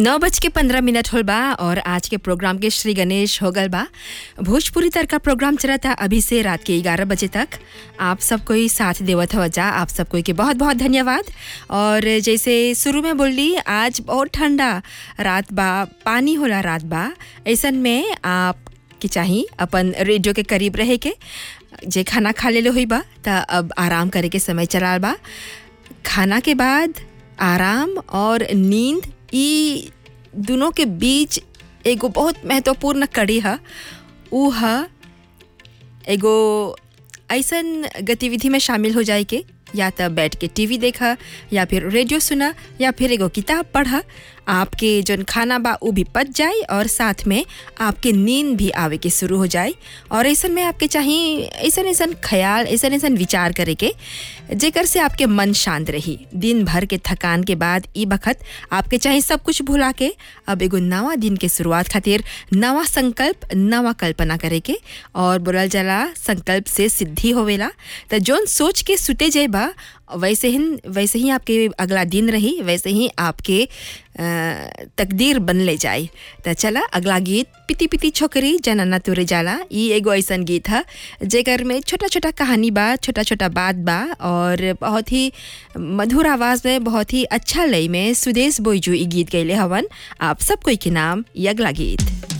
नौ बज के पंद्रह मिनट होल बा और आज के प्रोग्राम के श्री गणेश हो गल बा भोजपुरी तर का प्रोग्राम चलता अभी से रात के ग्यारह बजे तक आप सब कोई साथ देवत हो जा आप सब कोई के बहुत बहुत धन्यवाद और जैसे शुरू में बोली आज बहुत ठंडा रात बा पानी होला रात बा ऐसन में आप के चाही अपन रेडियो के करीब रहे के जे खाना खा लेले हुई बा त अब आराम करे के समय चलाल बा खाना के बाद आराम और नींद ई दोनों के बीच एगो बहुत महत्वपूर्ण कड़ी है ऊ है एगो ऐसन गतिविधि में शामिल हो जाए के या तो बैठ के टीवी देखा या फिर रेडियो सुना या फिर एगो किताब पढ़ा आपके जौन खाना बा वो भी पच जाए और साथ में आपके नींद भी आवे के शुरू हो जाए और ऐसन में आपके चाहिए ऐसन ऐसन ख्याल ऐसन ऐसन विचार करे के जेकर से आपके मन शांत रही दिन भर के थकान के बाद ई बखत आपके चाहिए सब कुछ भुला के अब एगो नवा दिन के शुरुआत खातिर नवा संकल्प नवा कल्पना करे के और बोलल जाला संकल्प से सिद्धि होवेला तो जौन सोच के सुते जाए बा वैसे ही वैसे ही आपके अगला दिन रही वैसे ही आपके अ, तकदीर बन ले जाए तो चला अगला गीत पिती पिती छोकरी जनना तुरे जाला ई एगो ऐसन गीत है जेकर में छोटा छोटा कहानी बा छोटा छोटा बात बा और बहुत ही मधुर आवाज़ में बहुत ही अच्छा लय में सुदेश बोईजू ई गीत गैले हवन आप सब कोई के नाम ई अगला गीत